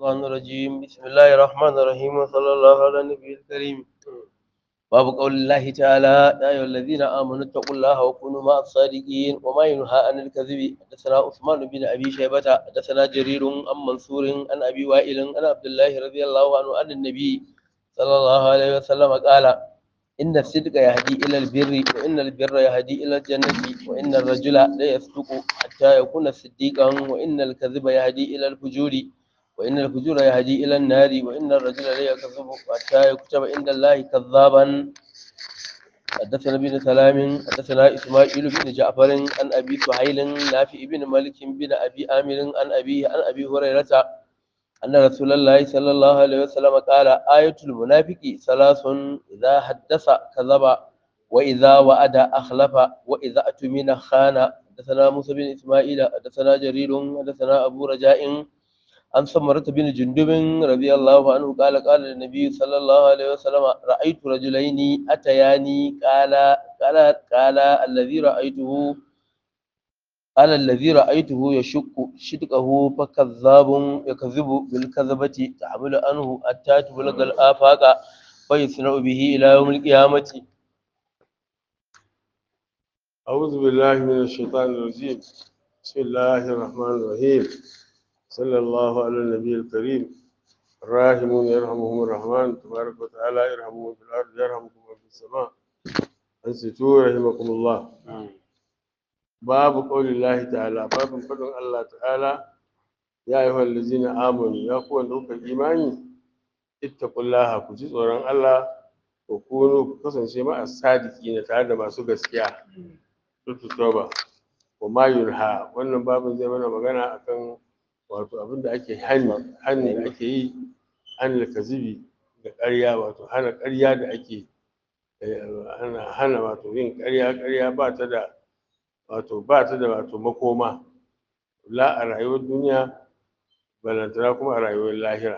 الشيطان الرجيم بسم الله الرحمن الرحيم وصلى الله على النبي الكريم باب قول الله تعالى يا أيها الذين آمنوا اتقوا الله وكونوا مع الصادقين وما ينهى عن الكذب حدثنا عثمان بن أبي شيبة حدثنا جرير عن منصور عن أبي وائل عن عبد الله رضي الله عنه عن النبي صلى الله عليه وسلم قال إن الصدق يهدي إلى البر وإن البر يهدي إلى الجنة وإن الرجل لا يصدق حتى يكون صديقا وإن الكذب يهدي إلى الفجور وإن الفجور يهدي إلى النار وإن الرجل لا يكذب حتى يكتب عند الله كذابا حدثنا بن سلام حدثنا إسماعيل بن جعفر عن أبي سهيل نافع بن مالك بن أبي آمر عن أبيه عن أبي هريرة أن رسول الله صلى الله عليه وسلم قال آية المنافق ثلاث إذا حدث كذب وإذا وعد أخلف وإذا أتمن خان حدثنا موسى بن إسماعيل حدثنا جرير حدثنا أبو رجاء عن سمرة بن جندب رضي الله عنه قال قال النبي صلى الله عليه وسلم رأيت رجلين أتياني قال قال قال الذي رأيته قال الذي رأيته يشك شدقه فكذاب يكذب بالكذبة تحمل عنه حتى تبلغ الآفاق فيصنع به إلى يوم القيامة أعوذ بالله من الشيطان الرجيم بسم الله الرحمن الرحيم صلى الله على النبي الكريم الراحمون يرحمهم الرحمن تبارك وتعالى يرحمهم في الأرض يرحمكم في السماء أنصتوا رحمكم الله باب قول الله تعالى باب فضل الله تعالى يا أيها الذين آمنوا يا قوة دوك إيماني اتقوا الله كجي tsoron Allah ku kunu ku kasance ma as-sadiqina tare da masu gaskiya tutu toba wa ma yunha wannan babin zai mana magana akan wato abin da ake hani hani da ake yi an kazibi da ƙarya wato hana ƙarya da ake hana hana wato yin ƙarya ƙarya ba ta da wato ba ta da wato makoma la a rayuwar duniya balantana kuma a rayuwar lahira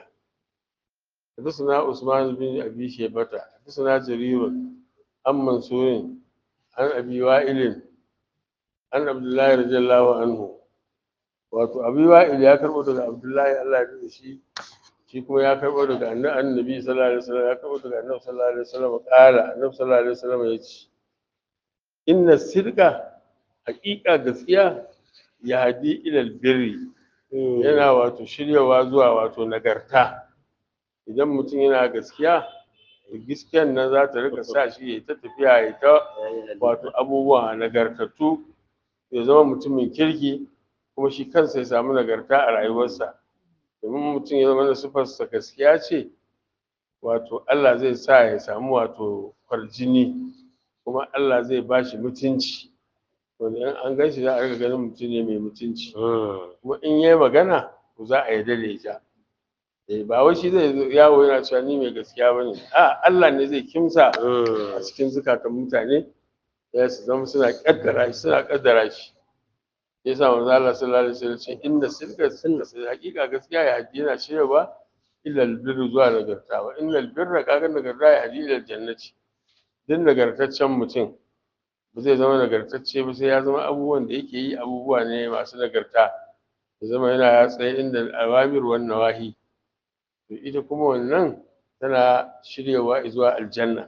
حدثنا عثمان بن أبي شيبة حدثنا جرير عن منصور عن أبي وائل عن عبد الله رضي الله عنه wato abi wa'il ya karbo daga abdullahi Allah ya da shi shi kuma ya karbo daga annabi sallallahu alaihi wasallam ya karbo daga annabi sallallahu alaihi wasallam kala annabi sallallahu alaihi wasallam ya ce inna sirqa haqiqa gaskiya ya hadi ila birri yana wato shiryawa zuwa wato nagarta idan mutum yana gaskiya gaskiyan nan za ta rika sa shi ya ta tafiya ya ta wato abubuwa nagartattu ya zama mutumin kirki kuma shi kansa ya samu nagarta a rayuwarsa domin mutum ya zama da sifarsa gaskiya ce wato Allah zai sa ya samu wato kwarjini kuma Allah zai ba shi mutunci wanda in an gan shi za a riga ganin mutum ne mai mutunci kuma in yi magana to za a yarda da ita eh ba wai shi zai yawo yana cewa ni mai gaskiya bane a Allah ne zai kimsa a cikin zukatan mutane ya su zama suna kaddara shi suna kaddara shi yasa manzo Allah sallallahu alaihi wasallam ce inda sirka sunna sai hakika gaskiya ya haji yana cewa illa albirru zuwa nagarta wa innal birra kaga nagarta ya haji ila jannati din nagartaccen mutum ba zai zama nagartacce ba sai ya zama abubuwan da yake yi abubuwa ne masu nagarta ya zama yana ya tsaye inda awamir wan nawahi to ita kuma wannan tana shiryawa zuwa aljanna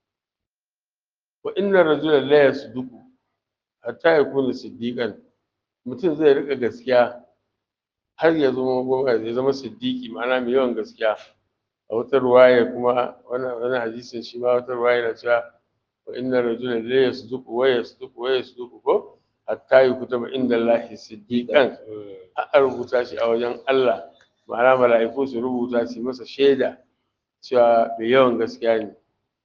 wa inna rajula la yasduqu hatta yakuna siddiqan mutum zai rika gaskiya har ya zama ya zama siddiqi ma'ana mai yawan gaskiya a wata ruwaya kuma wani hadisin shi ma wata ruwaya na cewa wa inna rajula la yasduqu wa yasduqu wa yasduqu ko hatta yukutaba inda Allah siddiqan a rubuta shi a wajen Allah ma'ana mala'iku su rubuta su masa shaida cewa mai yawan gaskiya ne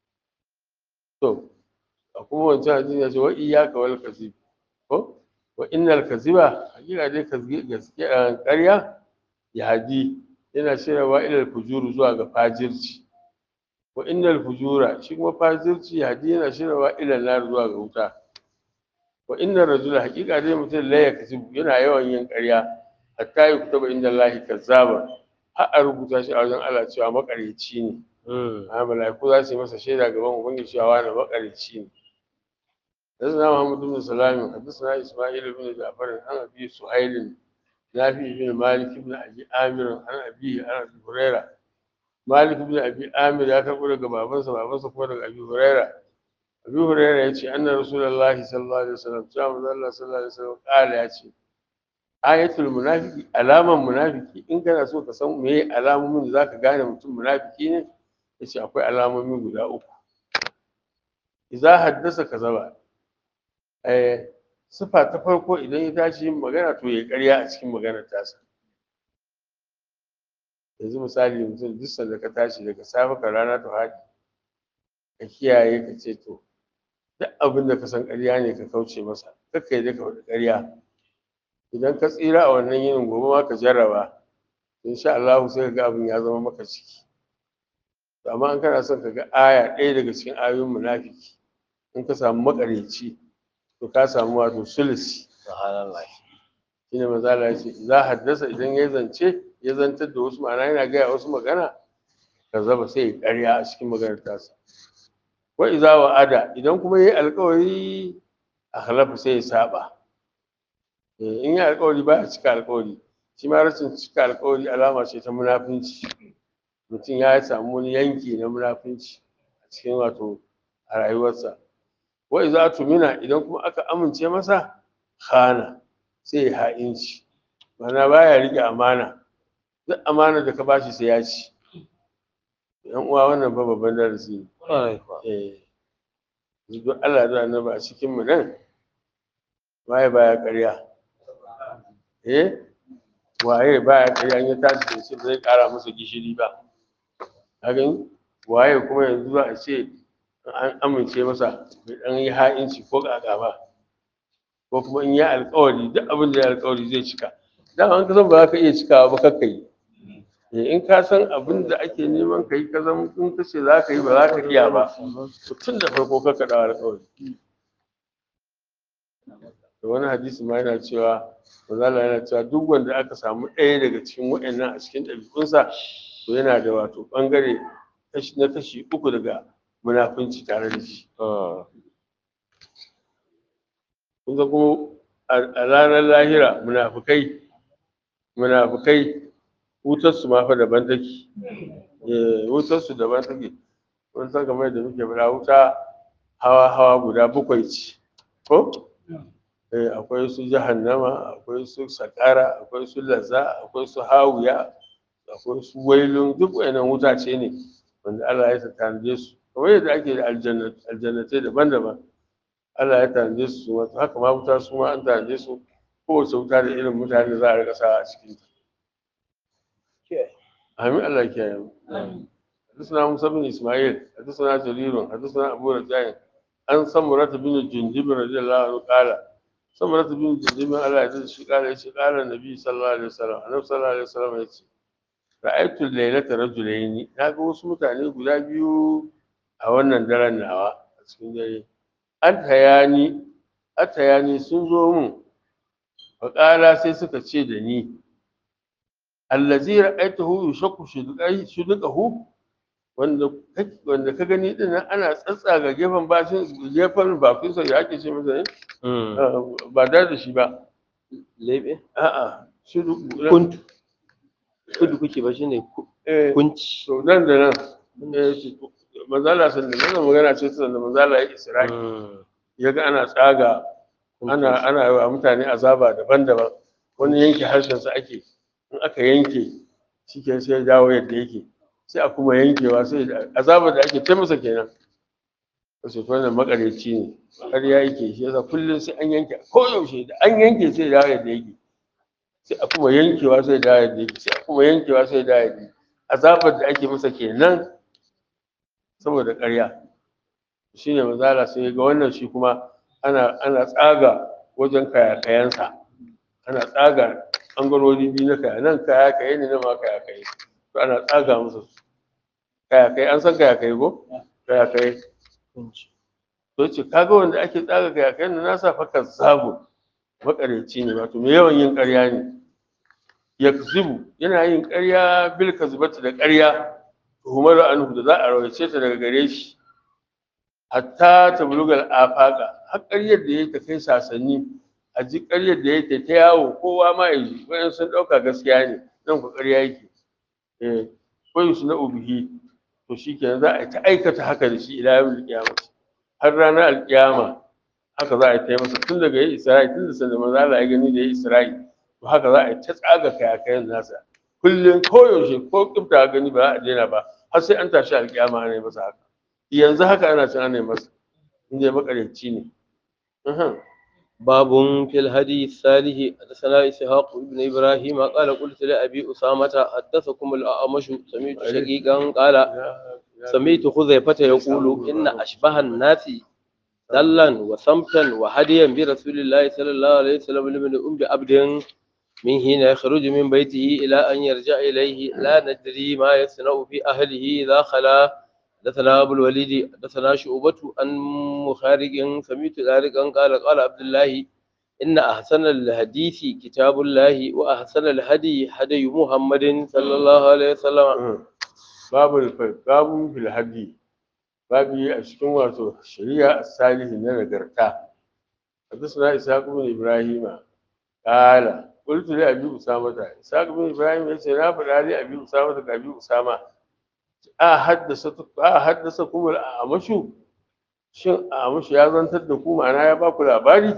to a kuma wancan hadisi ya ce wa iyyaka wal kadhib ko wa innal kaziba hakika dai gaskiya ƙarya ya hadi yana shiryawa ilal fujuru zuwa ga fajirci wa innal fujura shi kuma fajirci ya hadi yana shiryawa ilal nar zuwa ga wuta wa innar rajula hakika dai mutum la ya kazibu yana yawan yin ƙarya hatta ya kutaba inda Allah kazzaba har a rubuta shi a wajen Allah cewa makaryaci ne a mala'iku za su yi masa shaida gaban ubangiji cewa wani makaryaci ne حدثنا محمد بن سلام حدثنا اسماعيل بن جعفر عن ابي سهيل nafi ibn malik ibn abi amir an abi an abi huraira malik ibn abi amir ya karbo daga babansa babansa kuma daga abi huraira abi huraira ya ce anna rasulullahi sallallahu alaihi wasallam cewa manzo Allah sallallahu alaihi wasallam kala ya ce ayatul munafiki alaman munafiki in kana so ka san meye alamomin da zaka gane mutum munafiki ne yace akwai alamomi guda uku idza haddasa kazaba eh sifa ta farko idan ya tashi yin magana to ya ƙarya a cikin maganar tasa yanzu misali mutum duk sanda ka tashi daga safe ka rana ta haɗi ka kiyaye ka ce to duk abin da ka san ƙarya ne ka kauce masa kakka yi ka faɗi ƙarya idan ka tsira a wannan yinin gobe ma ka jarraba insha Allah sai ka ga abin ya zama maka ciki amma in kana son ka ga aya ɗaya daga cikin ayoyin munafiki in ka samu makareci to ka samu wato sulisi subhanallah shine manzo Allah ya ce za haddasa idan ya zance ya zantar da wasu ma'ana yana gaya wasu magana ka zaba sai ya ƙarya a cikin maganar tasa wa iza wa'ada idan kuma yayi alƙawari a halafa sai ya saba Eh, in yi alƙawari ba ya cika alƙawari shi ma rashin cika alƙawari alama ce ta munafunci mutum ya samu wani yanki na munafunci a cikin wato a rayuwarsa wa iza tumina idan kuma aka amince masa khana sai ya ha'inci mana baya rike amana duk amana da ka bashi sai ya ci yan uwa wannan fa babban darasi ne ƙwarai kuwa eh duk Allah da annabi a cikin mu nan waye baya ƙarya eh waye baya ƙarya an ya tashi da shi ba zai ƙara masa gishiri ba ka gani waye kuma yanzu za a ce an amince masa bai dan yi ha'inci ko ƙaƙa ba ko kuma in yi alƙawari duk abin da ya alƙawari zai cika dama an ka san ba za ka iya cikawa ba kakka yi Eh, in ka san abin da ake neman ka yi ka zama in ka ce za ka yi ba za ka iya ba to tun da farko ka kaɗa alƙawari da wani hadisi ma yana cewa manzala yana cewa duk wanda aka samu ɗaya daga cikin waɗannan a cikin ɗabi'unsa to yana da wato ɓangare kashi na kashi uku daga munafunci tare da shi kun ga kuma a ranar lahira munafukai munafukai wutarsu ma fa daban take eh wutarsu daban take kun san kamar da muke fara wuta hawa hawa guda bakwai ce ko eh akwai su jahannama akwai su sakara akwai su lazza akwai su hawiya akwai su wailun duk wayannan wuta ce ne wanda Allah ya tanaje su kamar yadda ake da aljannatai daban-daban Allah ya tanaje su wato haka ma wuta su ma an tanaje su kowace wuta da irin mutane da za a rika sa a cikin ta آمين الله كريم حدثنا موسى بن إسماعيل حدثنا جرير حدثنا أبو رجاء عن سمرة بن الجندب رضي الله عنه قال سمرة بن الجندب على يد قال إيش قال النبي صلى الله عليه وسلم النبي صلى الله عليه وسلم إيش رأيت الليلة رجلين ناقة wasu mutane guda biyu a wannan daren nawa a cikin dare an tayani an tayani sun zo mun faƙala sai suka ce da ni allazi ra'aytahu yushakku shudqai shudqahu wanda wanda ka gani din nan ana tsatsaga gefen bashin gefen bakin sa ya ake ce masa ne ba da da shi ba lebe a'a shudqu kuntu kudu kuke ba shine ku- eh kunci to nan da nan eh manzala sallallahu alaihi wasallam magana ce ta da manzala ya isra'i yaga ana tsaga ana ana yi wa mutane azaba daban-daban wani yanke harshen sa ake in aka yanke shi ke sai ya dawo yadda yake sai a kuma yankewa sai azabar da ake ta masa kenan wasu wannan makareci ne ƙarya yake shi yasa kullum sai an yanke ko yaushe da an yanke sai ya dawo yadda yake sai a kuma yankewa sai ya dawo yadda yake sai a kuma yankewa sai ya dawo yadda yake azabar da ake masa kenan saboda ƙarya shine mazala sai ya ga wannan shi kuma ana ana tsaga wajen kayakayansa ana tsaga ɓangarori biyu na kaya nan kaya kaye ne nan ma kaya kaye to ana tsaga musu su kaya kaye an san kaya kaye ko kaya kaye kunci to ce kaga wanda ake tsaga kaya kaye na nasa fakar zabu makareci ne wato mai yawan yin ƙarya ne yakzibu yana yin ƙarya bil kazbati da ƙarya tuhumar anhu da za a rawaice ta daga gare shi hatta ta bulugal afaqa har ƙaryar da yayi ta kai sasanni a ji ƙaryar da yake ta yawo kowa ma ya ji wayan sun ɗauka gaskiya ne nan ku ƙarya yake eh koyi su na ubihi to shikenan za a ta aikata haka da shi ila yawmil qiyamah har ranar alƙiyama haka za a ta yi masa tun daga yi isra'i tun da sanda manzo Allah ya gani da yi isra'i to haka za a ta tsaga kayakayan nasa kullum koyaushe ko kifta gani ba za a daina ba har sai an tashi alƙiyama ana yi masa haka yanzu haka ana cin ana yi masa in dai makaryaci ne باب في الهدي الصالح حدثنا إسحاق بن إبراهيم قال قلت لأبي أسامة حدثكم الأعمش سمعت شقيقا قال سمعت خذيفة يقول إن أشبه الناس دلا وصمتا وهديا برسول الله صلى الله عليه وسلم لمن أم بعبد من حين يخرج من بيته إلى أن يرجع إليه لا ندري ما يصنع في أهله إذا خلا حدثنا أبو الوليد حدثنا شعبة عن مخارج سمعت ذلك قال قال عبد الله إن أحسن الحديث كتاب الله وأحسن الهدي هدي محمد صلى الله عليه وسلم babu babu fil hadi babu a cikin wato shari'a salihi na nagarta حدثنا إسحاق بن إبراهيم قال قلت لأبي أسامة إسحاق بن إبراهيم يقول لا فلا لي أبي أسامة كأبي أسامة a haddasa kuma a amashu shin a amashu ya zantar da ku ma'ana ya baku labari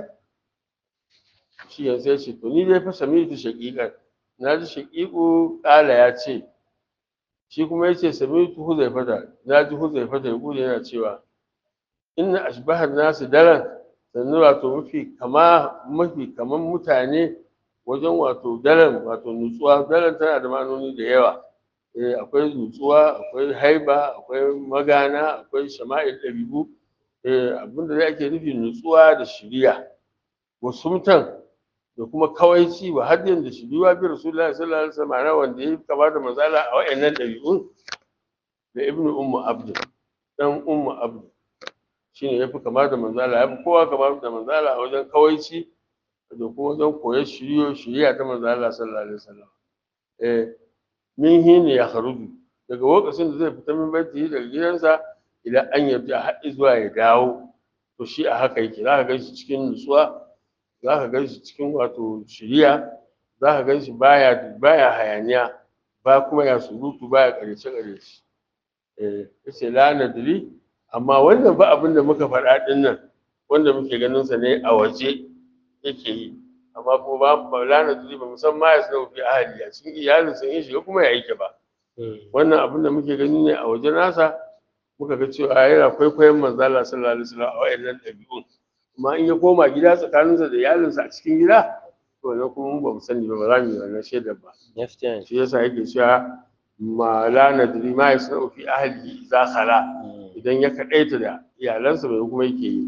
shi yanzu ya ce to ni dai fa sami da shaƙiƙar na ji shaƙiƙu ƙala ya ce shi kuma ya ce sami tu huzaifata na ji huzaifata ya gudu yana cewa inna ashbahar nasu daren sannu wato mafi kama mafi kaman mutane wajen wato daren wato nutsuwa daren tana da ma'anoni da yawa eh akwai nutsuwa akwai haiba akwai magana akwai shama'il ɗabi'u eh abinda da ake nufi nutsuwa da shiriya wasumtan da kuma kawaici wa hadin da shiriwa bi rasulullahi sallallahu alaihi wasallam wanda ya kama da manzala a wayannan ɗabi'un da ibnu ummu abd dan ummu abd shine yafi kama da manzala yafi kowa kama da manzala a wajen kawaici da kuma wajen koyar shiriyo shiriya ta manzala sallallahu alaihi wasallam eh min hini ya kharuju daga lokacin da zai fita min baiti daga gidansa idan an yarda har zuwa ya dawo to shi a haka yake za ka gan shi cikin nutsuwa za ka gan shi cikin wato shiriya za ka gan shi baya baya hayaniya ba kuma ya surutu baya ƙaryace ƙaryace eh yace la nadri amma wannan ba abin da muka faɗa ɗin nan wanda muke ganin sa ne a waje yake yi amma kuma ba ba la nadri ba musamman ya sanar fi ahli a cikin iyalin sun yi shiga kuma ya yake ba wannan abin da muke gani ne a waje nasa muka ga cewa yana kwaikwayon manzo Allah sallallahu alaihi wasallam a wayannan ɗabi'un amma in ya koma gida tsakaninsa da iyalinsa a cikin gida to na kuma mu ba mu sani ba ba za mu yi wannan shaidar ba gaskiya shi yasa yake cewa ma la nadri ma yasna'u fi ahlihi idza khala idan ya kadaita da iyalansa bai kuma yake yi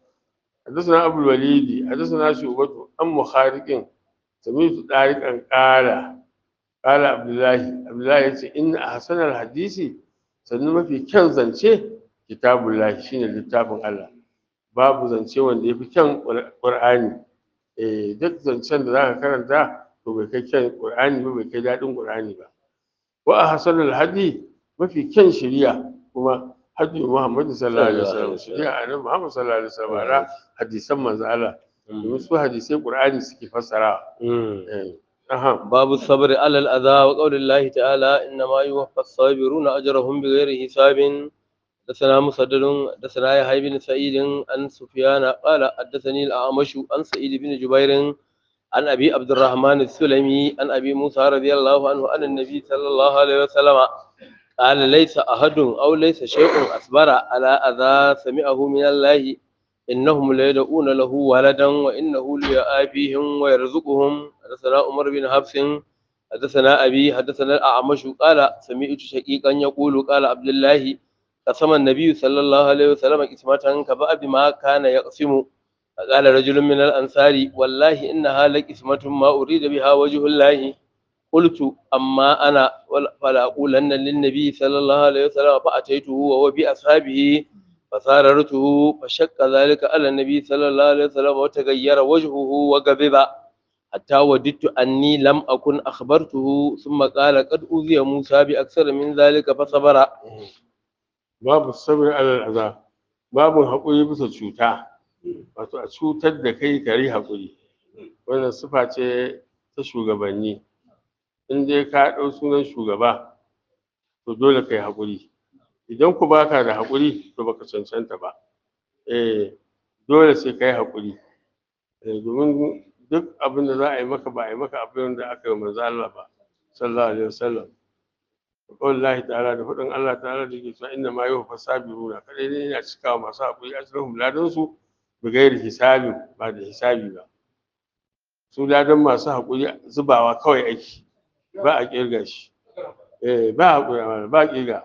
حدثنا أبو الوليد حدثنا شعبة عن مخارق سمعت طارقا قال قال عبد الله عبد الله يقول إن أحسن الحديث sannan mafi kyan zance kitabullahi shine littafin Allah babu zance wanda yafi kyan Qur'ani eh duk zancen da zaka karanta to bai kai kyan Qur'ani ba bai kai dadin Qur'ani ba wa ahsanul hadi mafi kyan shari'a kuma hadi Muhammad sallallahu alaihi wasallam shari'a annabi Muhammad sallallahu alaihi wasallam ara hadisan manzo Allah domin su hadisai Qur'ani suke fassara eh aha باب الصبر على الأذى وقول الله تعالى إنما يوفى الصابرون أجرهم بغير حساب حدثنا مسدد حدثنا يحيى بن سعيد عن سفيان قال حدثني الأعمش عن سعيد بن جبير عن أبي عبد الرحمن السلمي عن أبي موسى رضي الله عنه عن النبي صلى الله عليه وسلم قال ليس أحد أو ليس شيء أصبر على أذى سمعه من الله إنهم ليدعون له ولدا وإنه ليآفيهم ويرزقهم حدثنا عمر بن حفص حدثنا أبي حدثنا الأعمش قال سمعت شقيقا يقول قال عبد الله قسم النبي صلى الله عليه وسلم قسمة كبأ بما كان يقسم قال رجل من الأنصار والله إنها لقسمة ما أريد بها وجه الله قلت أما أنا فلا أقولن للنبي صلى الله عليه وسلم فأتيته وهو بأصحابه فساررته فشق ذلك على النبي صلى الله عليه وسلم وتغير وجهه وغضب حتى وددت أني لم أكن أخبرته ثم قال قد أوذي موسى بأكثر من ذلك فصبر babu sabr alal aza babu haƙuri bisa cuta wato a cutar da kai kare haƙuri wannan sifa ce ta shugabanni in dai ka ɗau sunan shugaba to dole kai haƙuri idan ku baka da haƙuri to baka cancanta ba eh dole sai kai haƙuri eh domin duk abin da za a yi maka ba a yi maka abin da aka yi manzo Allah ba sallallahu alaihi wasallam wallahi ta'ala da faɗin Allah ta'ala da ke cewa inna ma yuwaffa sabiruna kadai ne yana cikawa masu haƙuri ajrahum ladan su bi gairi hisabi ba da hisabi ba su ladan masu haƙuri zubawa kawai aiki ba a kirga shi eh ba haƙuri ba a kirga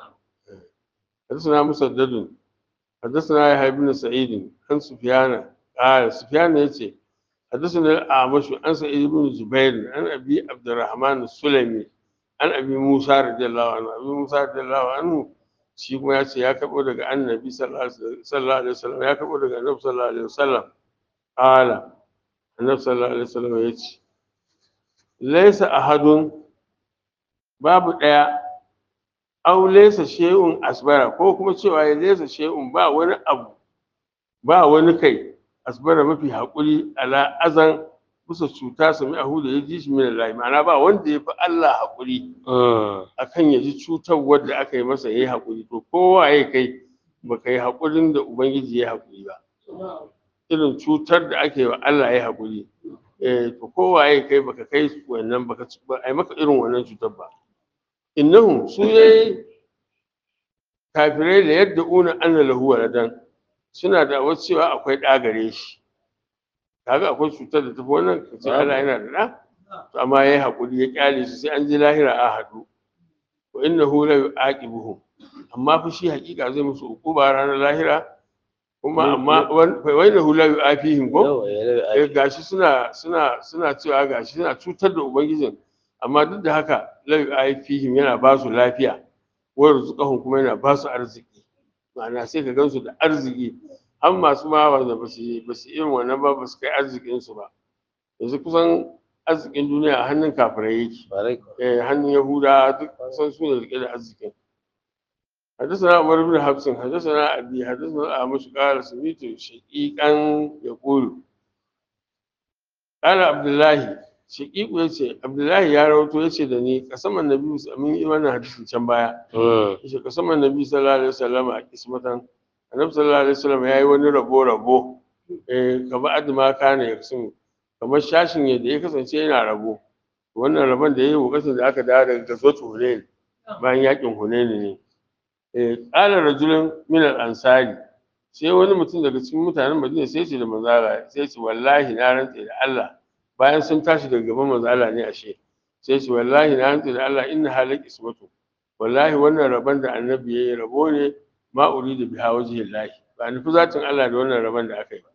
حدثنا مسدد حدثنا يحيى بن سعيد عن سفيان قال سفيان يتي حدثنا الأعمش عن سعيد بن جبير عن أبي عبد الرحمن السلمي عن أبي موسى رضي الله عنه أبي موسى رضي الله عنه shi kuma ya ce ya karɓo daga annabi sallallahu alaihi wasallam ya karɓo daga annabi sallallahu alaihi wasallam ala annabi sallallahu alaihi wasallam ya ce laisa ahadun babu ɗaya aw laysa shay'un asbara ko kuma cewa ya laysa shay'un ba wani abu ba wani kai asbara mafi haƙuri ala azan bisa cuta sami ahu da ya ji shi min Allah ma'ana ba wanda ya fi Allah haƙuri akan ya ji cutar wadda aka yi masa ya yi haƙuri to kowa ya kai baka yi haƙurin da ubangiji ya haƙuri ba irin cutar da ake wa Allah ya haƙuri eh to kowa ya kai baka kai wannan baka ba ai maka irin wannan cutar ba innahum su yayi kafirai da yadda una anna lahu waladan suna da wasu cewa akwai ɗa gare shi kaga akwai cutar da tafi wannan kace Allah yana da ɗa to amma yayi hakuri ya kyale su sai an ji lahira a haɗu wa innahu la yu'aqibuhum amma fa shi hakika zai musu ukuba ranar lahira kuma amma wa innahu la yu'afihim ko eh gashi suna suna suna cewa gashi suna cutar da ubangijin amma duk da haka la yu'afihim yana ba su lafiya wa rizqahum kuma yana ba su arziki ma'ana sai ka gansu da arziki har masu ma wanda ba su ba su irin wannan ba ba su kai arzikin su ba yanzu kusan arzikin duniya a hannun kafirai yake eh hannun yahuda duk kusan su ne rike da arzikin حدثنا عمر بن حفص حدثنا أبي حدثنا أعمش قال سميت شقيقا يقول قال عبد الله شقيق yace Abdullahi ya rawato yace da ni kasaman nabi mun yi wannan hadisin can baya yace kasaman nabi sallallahu alaihi wasallam a kismatan annabi sallallahu alaihi wasallam yayi wani rabo rabo eh kaba adma kana yaksun kamar shashin yadda ya kasance yana rabo wannan rabon da yayi lokacin da aka dawo daga gazwatu hunain bayan yakin hunain ne ƙala rajulun min al-ansari sai wani mutum daga cikin mutanen Madina sai ce da manzala sai ce wallahi na rantse da Allah bayan sun tashi daga gaban manzala ne ashe sai ce wallahi na rantse da Allah inna halak ismatu wallahi wannan rabon da annabi yayi rabo ne ma uridu biha wajhi Allah ba nufi zatin Allah da wannan rabon da aka yi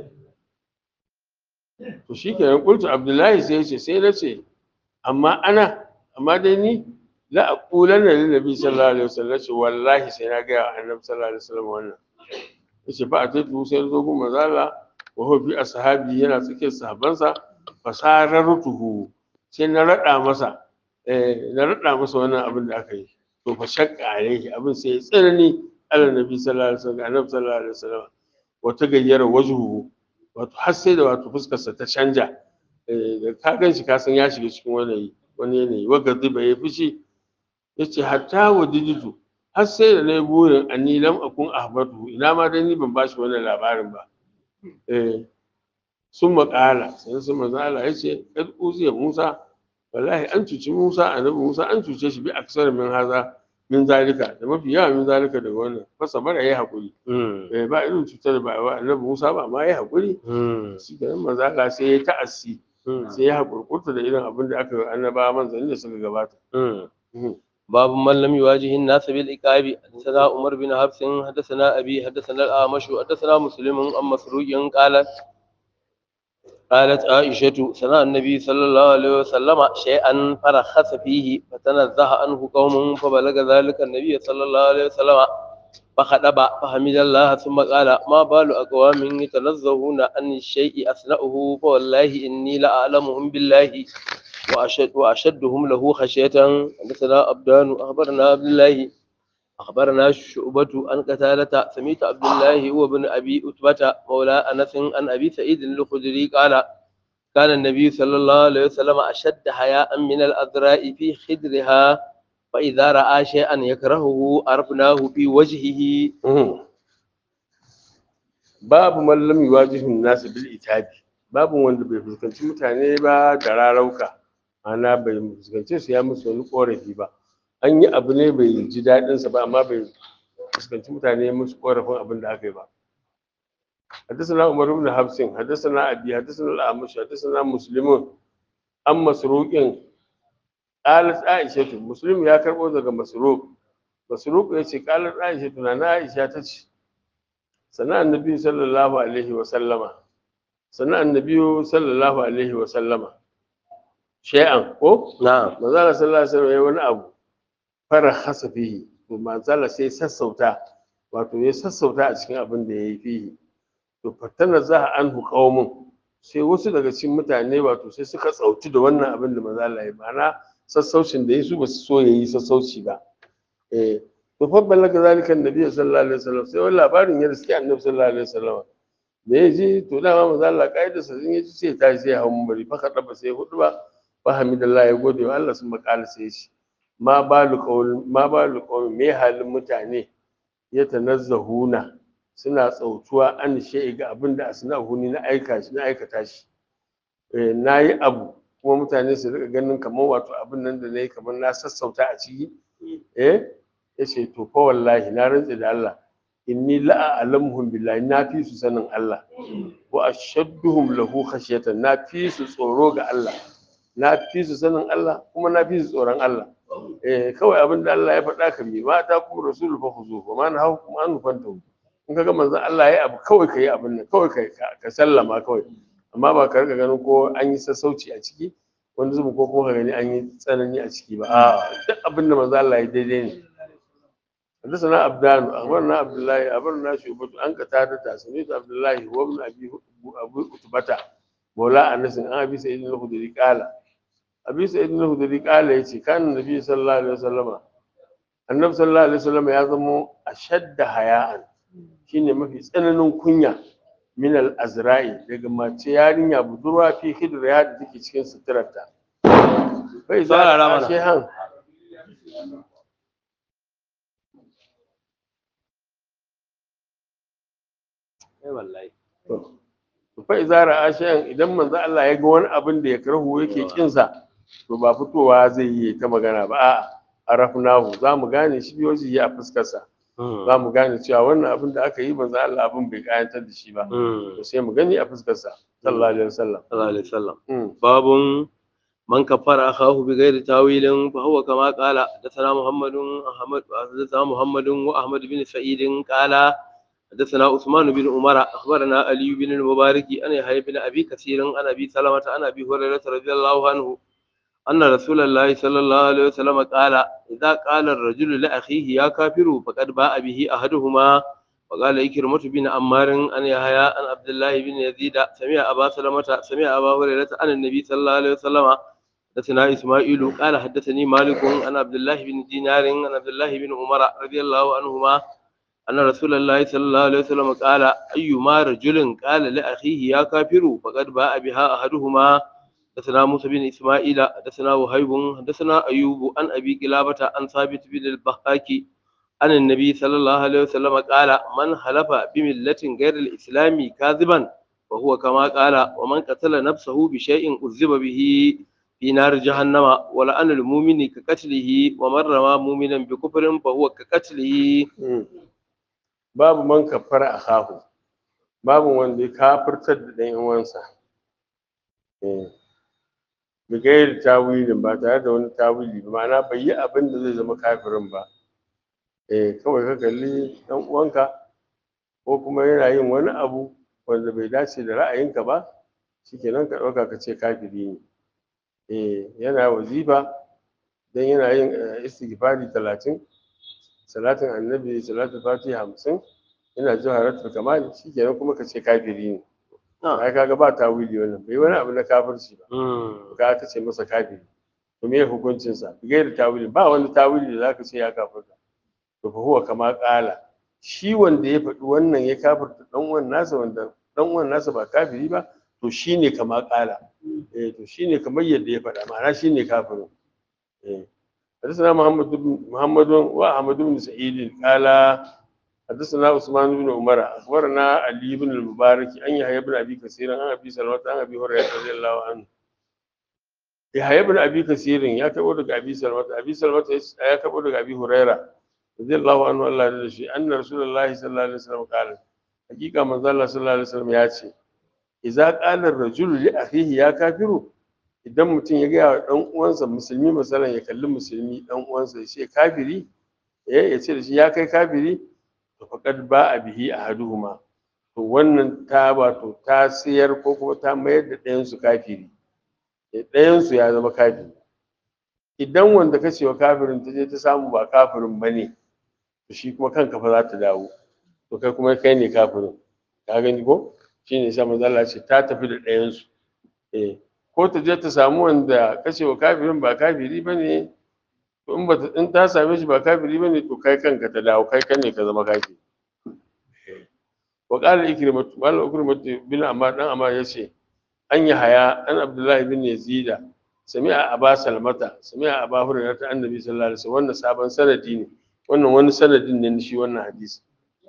to shikenan qultu abdullahi sai ya ce sai na ce amma ana amma dai ni la aqulanna lin nabi sallallahu alaihi wasallam ce wallahi sai na ga annabi sallallahu alaihi wasallam wannan yace fa ataitu sai zo gun mazala wa huwa bi ashabi yana cikin sahabbansa fasarartuhu sai na rada masa eh na rada masa wannan abin da aka yi to fa shakka alaihi abin sai ya tsanani ala nabi sallallahu alaihi wasallam annabi sallallahu alaihi wasallam wata gayyara wajhu wato har sai da wato fuskarsa ta canja eh da ka gan shi ka san ya shiga cikin wani wani yanayi waga zuba ya fushi ya ce hatta wa dijitu har sai da na yi burin anni lam akun ahbatu ina ma dai ni ban bashi wannan labarin ba eh sun maƙala sai sun manzo Allah ya ce kad uziya Musa wallahi an cuci Musa annabi Musa an cuce shi bi aksar min haza min zalika da mafi yawa min zalika daga wannan fasa bara yayi hakuri eh ba irin cutar ba wa annabi Musa ba ma yayi hakuri shi da manzo Allah sai ya ta'assi sai ya hakurkurta da irin abin da aka yi annabawa manzanni da suka gabata باب من لم يواجه الناس بالعقاب حدثنا عمر بن حفص حدثنا ابي حدثنا الاعمش حدثنا مسلم عن مسروق قالت قالت عائشة سمع النبي صلى الله عليه وسلم شيئا فرخص فيه فتنزه عنه قوم فبلغ ذلك النبي صلى الله عليه وسلم فخطب فحمد الله ثم قال ما بال أقوام يتنزهون عن الشيء أثناؤه فوالله إني لأعلمهم بالله وأشد وأشدهم له خشية حدثنا أبدان أخبرنا عبد الله أخبرنا شعبة عن قتالة سميت عبد الله وابن أبي أتبة مولى أنس عن أبي سعيد الخدري قال كان النبي صلى الله عليه وسلم أشد حياء من الأذراء في خدرها فإذا رأى شيئا يكرهه عرفناه في وجهه babu mallam yuwajihun nasu bil itabi babu wanda bai fuskanci mutane ba da rarauka ana bai fuskanci su ya musu wani korafi ba an yi abu ne bai ji daɗin sa ba amma bai fuskanci mutane musu korafin abin da aka yi ba حدثنا عمر بن حفص حدثنا أبي حدثنا الأعمش حدثنا مسلم عن مسروق قالت عائشة مسلم يا كربو daga مسروق مسروق yace قالت عائشة na Aisha tace sana annabi sallallahu alaihi wa sallama sana annabi sallallahu alaihi wa sallama shay'an ko نعم manzala sallallahu alaihi wasallam ya wani abu fara hasa fihi to manzala sai sassauta wato ya sassauta a cikin abin da yayi fihi to fatana za anhu qaumun sai wasu daga cikin mutane wato sai suka tsauti da wannan abin da manzala ya ma'ana sassaucin da yayi su ba su so yayi sassauci ba eh to fa balaga zalika annabi sallallahu alaihi wasallam sai wani labarin ya riski annabi sallallahu alaihi wasallam da ya ji to dama manzo Allah kaida sa sun yi sai ta sai hawo bari fa kada ba sai hudu ba fa hamidallah ya gode wa Allah sun makala sai shi ma balu qaul ma balu qaul me halin mutane ya tanazzahuna suna tsautuwa an shay'i ga abin da asnahu ni na aika shi na aikata shi eh nayi abu kuma mutane su rika ganin kamar wato abin nan da nayi kamar na sassauta a ciki eh yace to fa wallahi na rantse da Allah inni la a'lamuhum billahi na fi su sanin Allah wa ashadduhum lahu khashyatan na fi su tsoro ga Allah na fi su sanin Allah kuma na fi su tsoron Allah eh kawai abin da Allah ya faɗa ka bi ma ta kuma rasulu fa khuzu wa ma nahaw kuma an fantahu in kaga manzon Allah yayi abu kawai kai abin nan kawai kai ka sallama kawai amma ba ka riga ganin ko an yi sassauci a ciki wani zubu ko kuma ka gani an yi tsanani a ciki ba a duk abin da manzon Allah ya daidai ne حدثنا عبدان أخبرنا عبد الله أخبرنا شعبة عن قتادة سمعت عبد الله وابن أبي أبي عتبة مولى أنس عن أبي سعيد الخدري قال أبي سعيد الخدري قال يتي كان النبي صلى الله عليه وسلم النبي صلى الله عليه وسلم يعظم أشد حياء shine mafi tsananin kunya min al-azra'i daga mace yarinya budurwa fi hidriya da take cikin suturarta bai za Saurara mana. a shehan Eh wallahi. to fa iza ra'a shay'an idan manzo Allah ya ga wani abin da ya karhu yake kin sa to ba fitowa zai yi ta magana ba a'a arafnahu za mu gane shi biyo shi a fuskar sa za mu gane cewa wannan abin da aka yi manzo Allah abin bai kayantar da shi ba to sai mu gani a fuskar sa sallallahu alaihi wasallam sallallahu alaihi wasallam Mm. باب من كفر أخاه بغير تاويل فهو كما قال حدثنا محمد أحمد حدثنا محمد وأحمد بن سعيد قال حدثنا عثمان بن عمر أخبرنا علي بن المبارك أن يحيى بن أبي كثير عن أبي سلمة عن أبي هريرة رضي الله عنه أن رسول الله صلى الله عليه وسلم قال إذا قال الرجل لأخيه يا كافر فقد باء به أحدهما وقال إكرمة بن عمار أن يحيى عن عبد الله بن يزيد سمع أبا سلمة سمع أبا هريرة عن النبي صلى الله عليه وسلم حدثنا إسماعيل قال حدثني مالك عن عبد الله بن دينار عن عبد الله بن عمر رضي الله عنهما أن رسول الله صلى الله عليه وسلم قال أيما رجل قال لأخيه يا كافر فقد باء بها أحدهما حدثنا موسى بن إسماعيل حدثنا وهيب حدثنا أيوب عن أبي قلابة عن ثابت بن البهاك عن النبي صلى الله عليه وسلم قال من حلف بملة غير الإسلام كاذبا وهو كما قال ومن قتل نفسه بشيء أذب به في نار جهنم ولأن المؤمن كقتله ومن رمى مؤمنا بكفر فهو كقتله Mm. babu man kafara akahu babu wanda ya kafirtar da ɗan uwansa eh bigayar tawilin ba tare da wani tawili ba ma'ana bai yi abin da zai zama kafirin ba eh kawai ka kalli ɗan uwanka ko kuma yana yin wani abu wanda bai dace da ra'ayinka ba shikenan ka ɗauka ka ce kafiri ne eh yana wazifa dan yana yin eh, istighfari talatin salatin annabi salatin fatiha hamsin ina jawharatul kamal shikenan kuma ka ce kafiri ne ai kaga ba tawili wannan bai wani abu na kafirci ba ka ka ce masa kafiri to me hukuncin sa gairi tawili ba wani tawili da zaka ce ya kafirta to fa huwa kama qala shi wanda ya faɗi wannan ya kafirta dan uwan nasa wanda dan uwan nasa ba kafiri ba to shine kama kala eh to shine kamar yadda ya faɗa ma'ana shine kafirin eh حدثنا محمد بن محمد واحمد بن سعيد قال حدثنا عثمان بن عمر اخبرنا علي بن المبارك ان يحيى بن ابي كثير عن ابي سلمة عن ابي هريره رضي الله عنه يحيى بن ابي كثير يا كبو daga ابي سلمة ابي سلمة ya kabo daga ابي هريره رضي الله عنه الله ya shi anna rasulullahi sallallahu alaihi wasallam qala hakika manzo Allah sallallahu alaihi wasallam ya ce idza qala ar-rajulu li akhihi ya kafiru idan mutum ya gaya wa ɗan uwansa musulmi misalan ya kalli musulmi ɗan uwansa ya ce kafiri eh ya ce da shi ya kai kafiri to faqad ba a bihi ahaduhuma to wannan ta wato ta siyar ko kuma ta mayar da ɗayan su kafiri ɗayan su ya zama kafiri idan wanda ka ce wa kafirin ta je ta samu ba kafirin ba ne to shi kuma kanka fa za ta dawo to kai kuma kai ne kafirin ka gani ko shine sai manzo Allah ce ta tafi da ɗayan su eh ko ta je ta samu wanda kashe wa kafirin ba kafiri ba ne to in bata in ta same shi ba kafiri ba ne to kai kanka ta dawo kai kan ne ka zama kafiri wa qala ikrimatu wala ikrimatu bin amma dan amma yace an yi haya an abdullahi bin yazida sami'a aba salmata sami'a aba hurairah ta annabi sallallahu alaihi wasallam wannan sabon sanadi ne wannan wani sanadin ne shi wannan hadisi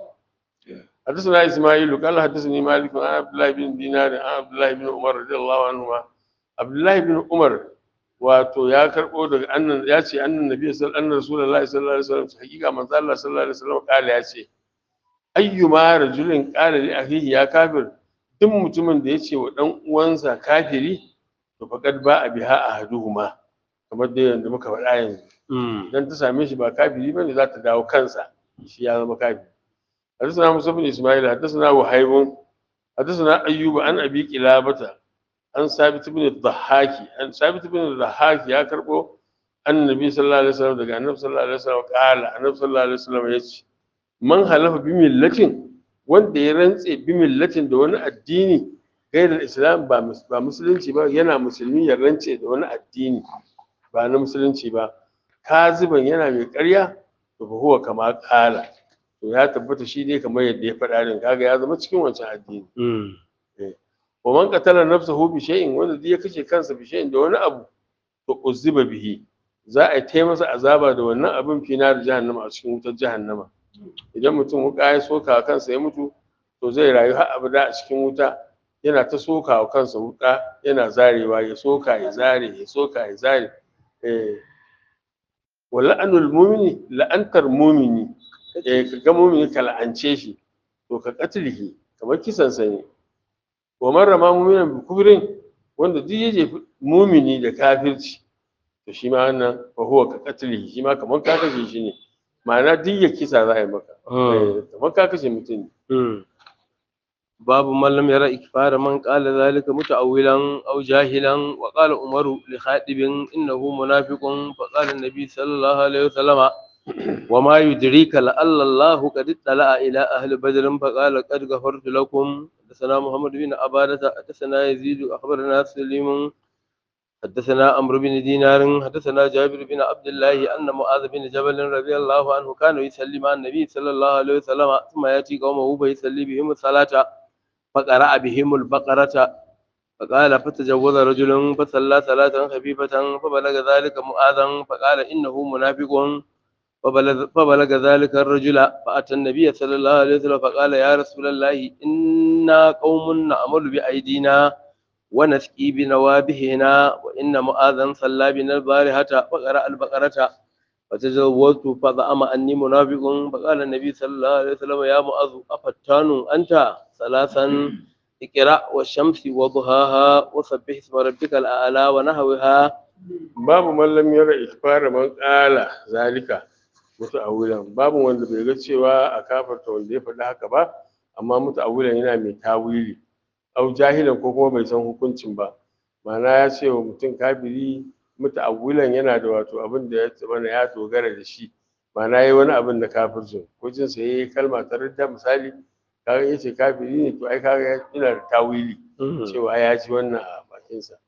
حدثنا اسماعيل قال حدثني مالك عن عبد الله بن دينار عن عبد الله بن عمر رضي الله عنهما abdullahi bin umar wato ya karbo daga annan ya ce annan nabi sallallahu alaihi rasulullahi sallallahu alaihi wasallam hakika manzo Allah sallallahu alaihi wasallam kala ya ce ayyuma rajulin qala li akhihi ya kafir duk mutumin da ya ce wa dan uwansa kafiri to faqad ba a biha ahaduhuma kamar da yanda muka faɗa yanzu dan ta same shi ba kafiri bane za ta dawo kansa shi ya zama kafiri حدثنا موسى بن اسماعيل حدثنا وهيب حدثنا ايوب عن ابي قلابه an sabit bin dhahaki an sabit bin dhahaki ya karbo annabi sallallahu alaihi wasallam daga annabi sallallahu alaihi wasallam kala annabi sallallahu alaihi wasallam yace man halafa bi millatin wanda ya rantse bi millatin da wani addini gairar islam ba ba musulunci ba yana musulmi ya rantse da wani addini ba na musulunci ba kaziban yana mai ƙarya to fa huwa kama kala to ya tabbata shi dai kamar yadda ya faɗa din kaga ya zama cikin wancan addini wa man qatala nafsahu bi shay'in wanda duk ya kashe kansa bi shay'in da wani abu to uziba bihi za a yi masa azaba da wannan abin fi nar jahannama a cikin wutar jahannama idan mutum wuka ya soka kansa ya mutu to zai rayu har abada a cikin wuta yana ta soka wa kansa wuka yana zarewa ya soka ya zare ya soka ya zare eh wa la'anul mu'mini la'antar mu'mini eh ka ga mu'mini ka la'ance shi to ka katilihi kamar kisan sa ne wa man rama mu'minan bi kufrin wanda duk ya jefi mumini da kafirci to shi ma wannan fa huwa ka qatlihi shi ma kamar ka kashe shi ne ma'ana duk ya kisa za a yi maka Eh, kamar ka kashe mutum ne باب من لم يرى إكفار من قال ذلك متأولا أو جاهلا وقال عمر لخاتب إنه منافق فقال النبي صلى الله عليه وسلم وما يدريك لعل الله قد اطلع إلى أهل بدر فقال قد غفرت لكم حدثنا محمد بن عبادة حدثنا يزيد أخبرنا سليم حدثنا عمرو بن دينار حدثنا جابر بن عبد الله أن معاذ بن جبل رضي الله عنه كان يصلي مع النبي صلى الله عليه وسلم ثم يأتي قومه فيصلي بهم الصلاة فقرأ بهم البقرة فقال فتجوز رجل فصلى صلاة خفيفة فبلغ ذلك معاذا فقال إنه منافق فبلغ, فبلغ ذلك الرجل فأتى النبي صلى الله عليه وسلم فقال يا رسول الله إنا قوم نعمل بأيدينا ونسقي بنوابهنا وإن معاذا صلى بنا البارحة فقرأ البقرة فتزوجت فزعم أني منافق فقال النبي صلى الله عليه وسلم يا معاذ أفتان أنت ثلاثا اقرأ والشمس وضحاها وسبح اسم ربك الأعلى ونحوها babu mallam yara ikfara man kala zalika muta'awwilan babu wanda bai ga cewa a kafarta wanda ya faɗi haka ba amma muta'awwilan yana mai tawili au jahilan ko kuma bai san hukuncin ba ma'ana ya ce wa mutum kafiri muta'awwilan yana da wato abin da ya zama ya dogara da shi ma'ana yayi wani abin da kafircin ko jin sa yayi kalma ta ridda misali kaga yace kafiri ne to ai kaga yana da tawili cewa ya ji wannan a bakinsa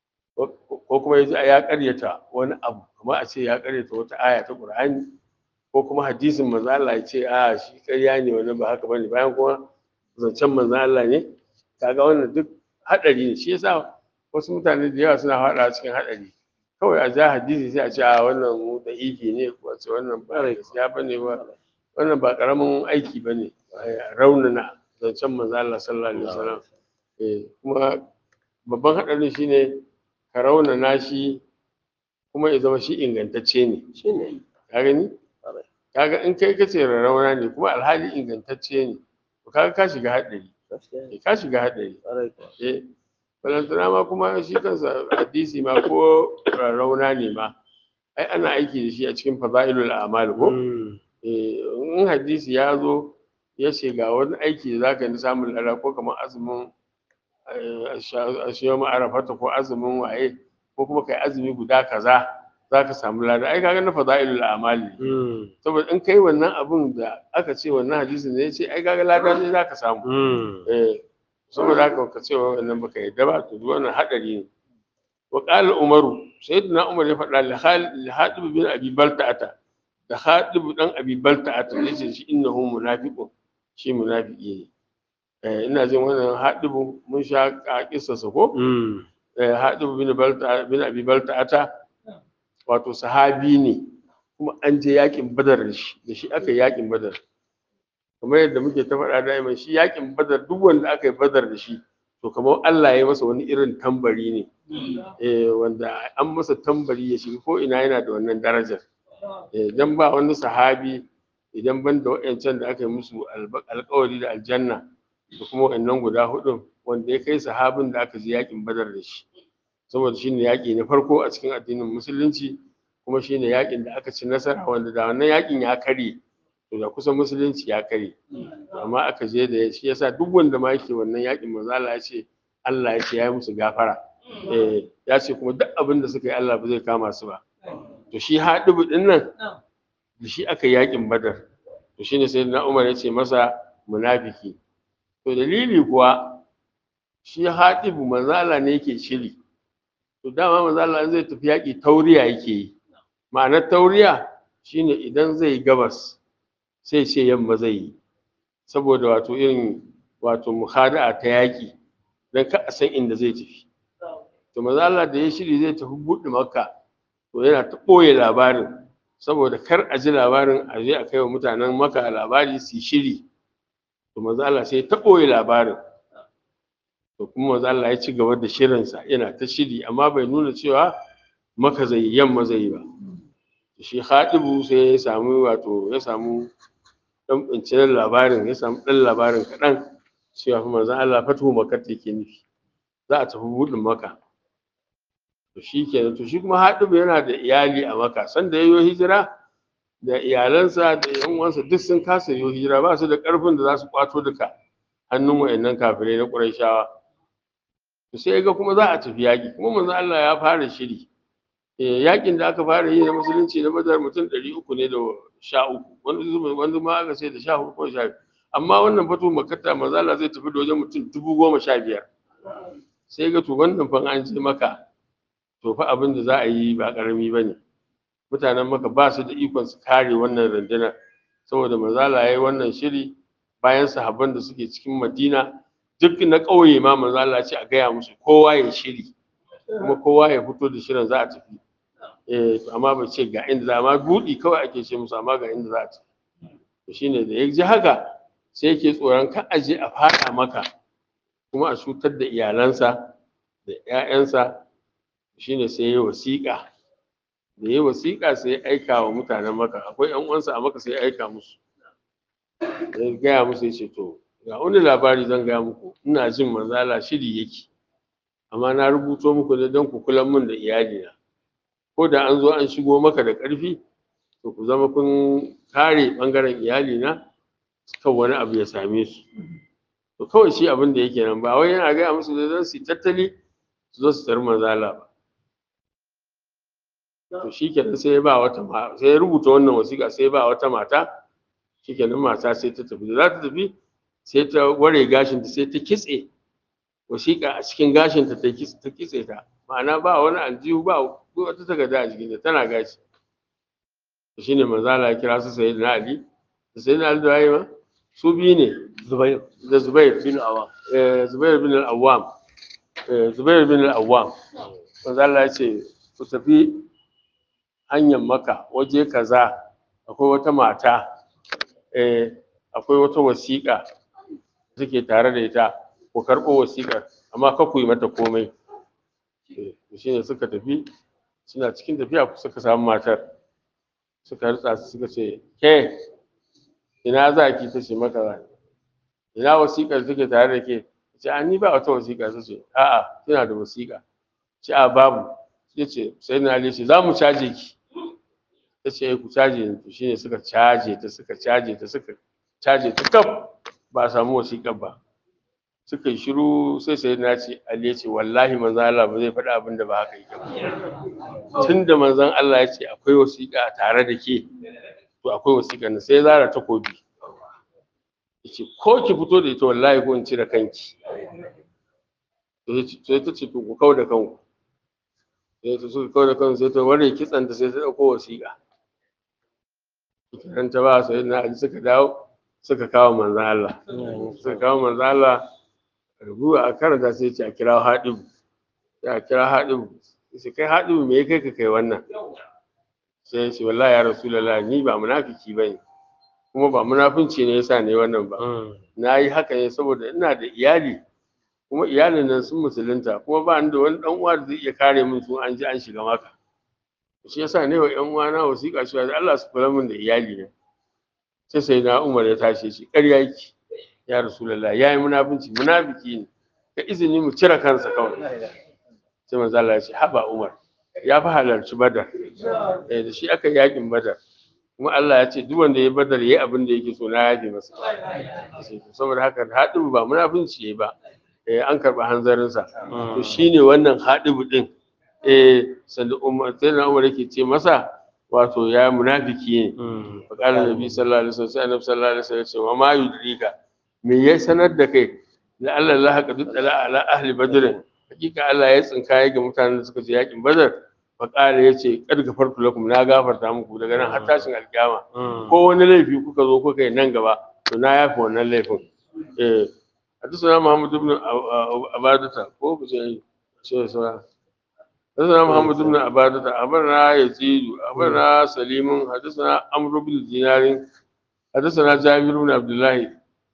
ko kuma yaji ya karyata wani abu kuma a ce ya karyata wata aya ta Qur'ani ko kuma hadisin manzo Allah ya ce a shi ƙarya ne wannan ba haka bane bayan kuma zancen manzo Allah ne kaga wannan duk haɗari ne shi yasa wasu mutane da yawa suna faɗa cikin haɗari kawai a ja hadisi sai a ce a wannan mu da ifi ne ko a ce wannan ba gaskiya ba ne ba wannan ba ƙaramin aiki ba ne raunana zancen manzo Allah sallallahu alaihi wasallam eh kuma babban haɗarin shine ka raunana shi kuma ya zama shi ingantacce ne shi ne ka gani kaga in kai kace rarrauna ne kuma alhali ingantacce ne to kaga ka shiga haɗari gaskiya ne eh, ka shiga haɗari ƙwarai kuwa. eh balantana ma kuma shi kansa hadisi ma ko rarrauna ne ma ai ana aiki da shi a cikin fada'ilul a'mal ko Mm. eh in hadisi ya zo ya ce ga wani aiki da zaka yi na samun lada ko kamar azumin a shiyo ma'arafata ko azumin waye ko kuma kai azumi guda kaza zaka samu lada ai kaga na fada'ilul a'mal ne Mm. saboda in kai wannan abun da aka ce wannan hadisin ne ya ce ai kaga lada ne zaka samu Mm. eh saboda haka ka ce wannan baka yadda ba to duk wannan hadari ne wa qala umaru sayyidina umar ya faɗa li Khal- li hadib bin abi balta'ata da hadib dan abi balta'ata yace shi innahu munafiqun shi munafiki ne eh ina jin wannan hadibu mun sha a kissarsa ko Mm. eh hadib bin balta bin abi balta'ata wato sahabi ne kuma an je yakin badar da shi da shi aka yi yakin badar kamar yadda muke ta faɗa da'iman shi yakin badar duk wanda aka yi badar da shi to kamar Allah ya yi masa wani irin tambari ne eh wanda an masa tambari ya shiga ko ina yana da wannan darajar eh dan ba wani sahabi idan ban da wa'ancan da aka yi musu alba- alƙawari da aljanna da kuma wa'annan guda hudu wanda ya kai sahabin da aka je yakin badar da shi saboda shine yaƙi na farko a cikin addinin musulunci kuma shine yaƙin da aka ci nasara wanda da wannan yaƙin ya karye to da kusan musulunci ya karye amma aka je da shi yasa duk wanda ma yake wannan yaƙin manzo Allah ya ce Allah ya ce ya yi musu gafara eh ya ce kuma duk abin da suka yi Allah ba zai kama su ba to shi haɗibu din nan da shi aka yi yaƙin badar to shine sai na Umar ya ce masa munafiki to dalili kuwa shi haɗibu manzo Allah ne yake shiri to dama manzo Allah in zai tafi yaƙi tauriya yake yi ma'anar tauriya shine idan zai yi gabas sai ce yamma zai yi saboda wato irin wato muhada'a ta yaƙi dan ka a san inda zai tafi to manzo Allah da ya shiri zai tafi buɗe makka to yana ta ɓoye labarin saboda kar a ji labarin a je a kai wa mutanen makka labari su yi shiri to manzo Allah sai ta ɓoye labarin to kuma manzo Allah ya ci gaba da shirinsa yana ta shiri amma bai nuna cewa maka zai yi yamma zai yi ba shi Khatibu sai ya samu wato ya samu dan binciken labarin ya samu dan labarin kaɗan cewa fa manzo Allah fatuhu makka yake nufi za a tafi buɗin maka to shi kenan to shi kuma Khatibu yana da iyali a maka sanda yayo hijira da iyalansa da yan uwansa duk sun kasa yayo hijira ba su da ƙarfin da za su kwato duka hannun wayannan kafirai na Qurayshawa to sai ga kuma za a tafi yaƙi kuma manzo Allah ya fara shiri eh yaƙin da aka fara yi na musulunci na Badar mutum ɗari uku ne da sha uku wani zuma wani ma aka ce da sha hudu ko sha biyu amma wannan fatu makatta manzo Allah zai tafi da wajen mutum dubu goma sha biyar sai ga to wannan fa an je maka to fa abin da za a yi ba ƙarami ba ne mutanen maka ba su da ikon su kare wannan rundunar saboda manzo Allah ya yi wannan shiri bayan sahabban da suke cikin Madina duk na ƙauye ma manzo Allah ya ce a gaya musu kowa ya shiri kuma kowa ya fito da shirin za a tafi eh to amma bai ce ga inda za amma buɗi kawai ake ce musu amma ga inda za a tafi to shine da ya ji haka sai yake tsoron kan aje a fada maka kuma a cutar da iyalansa da ƴaƴansa shine sai ya wasiƙa da ya wasiƙa sai ya aika wa mutanen maka akwai ƴan uwansa a maka sai ya aika musu ya gaya musu ya ce to ga wani labari zan gaya muku ina jin manzala shiri yake amma na rubuto muku ne don ku kula min da iyalina ko da an zo an shigo maka da ƙarfi to ku zama kun kare ɓangaren iyalina kan wani abu ya same su to kawai shi abin da yake nan ba wai yana gaya musu da don su tattali su zo su tar manzala ba to shi kenan sai ya ba wata ma sai ya rubuta wannan wasiƙa sai ya ba wata mata shi kenan mata sai ta tafi da za ta tafi sai ta ware gashinta sai ta kitse wasiƙa a cikin gashinta ta ta kitse ta ma'ana ba wani aljihu ba wata takarda a jikinta tana gashi shi ne manzala ya kira su sai na ali da sai na ali da waye ma su biyu ne Zubair da zubair bin Awam. eh, zubair bin al-awwam eh, Zubair bin al-Awwam manzo Allah ya ce ku tafi hanyar Makka waje kaza akwai wata mata eh akwai wata wasiƙa take tare da ita ku karɓo wasiƙar amma ka ku yi mata komai eh shine suka tafi suna cikin tafiya suka samu matar suka rutsa su suka ce ke ina za ki ta ce maka za ina wasiƙar take tare da ke ce a ni ba wata wasiƙa ta ce a'a kina da wasiƙa ce a babu ya ce sai na ali ce za mu caje ki ta ce ku caje ni to shine suka caje ta suka caje ta suka caje ta kaf ba a samu wasiƙar ba suka yi shiru sai sai na ce ali ya ce wallahi manzo Allah ba zai faɗi abin da ba haka yake ba tun da manzon Allah ya ce akwai wasiƙa tare da ke to akwai wasiƙa na sai zara takobi yace ko ki fito da ita wallahi ko in cire kanki sai ta ce to ku kau da kanku sai ta suka kau da kanku sai ta ware kitsanta sai ta ɗauko wasiƙa kiran ta ba sai na ali suka dawo suka kawo manzon Allah suka kawo manzon Allah rubu a karanta sai ce a kira haɗibu sai a kira haɗibu sai kai haɗibu me ya kai ka kai wannan sai ya ce wallahi ya rasulullah ni ba munafiki bane kuma ba munafunci ne yasa ne wannan ba na yi haka ne saboda ina da iyali kuma iyalin nan sun musulunta kuma ba ni da wani dan uwa da zai iya kare min su an ji an shiga maka shi yasa ne wa ƴan uwana wasiƙa shi da Allah su kula min da iyali ne sai sai na Umar ya tashi shi ƙarya yake ya rasulullah yayi munafunci munafiki ne ka izini mu cire kansa kawai sai manzo Allah ya ce haba Umar ya fi halarci Badar eh da shi aka yakin Badar kuma Allah ya ce duk wanda ya Badar yayi abin da yake so na yafe masa saboda haka haɗin ba munafunci yayi ba eh an karɓi hanzarinsa to shine wannan haɗibu din eh sanda Umar sai na Umar yake ce masa wato ya munafiki ne fa qala nabi sallallahu alaihi wasallam sai annabi sallallahu alaihi wasallam ya ce wa ma yudrika me ya sanar da kai la Allah la haka duk ala ala ahli badr hakika Allah ya tsinkaye ga mutanen da suka je yakin badar fa qala yace kad gafartu lakum na gafarta muku daga nan har tashin alkiyama ko wani laifi kuka zo kuka yi nan gaba to na yafi wannan laifin eh حدثنا محمد بن عبادة ko ku ce ce sura حدثنا محمد بن عبادة أخبرنا يزيد أخبرنا سليم حدثنا عمرو بن دينار حدثنا جابر بن عبد الله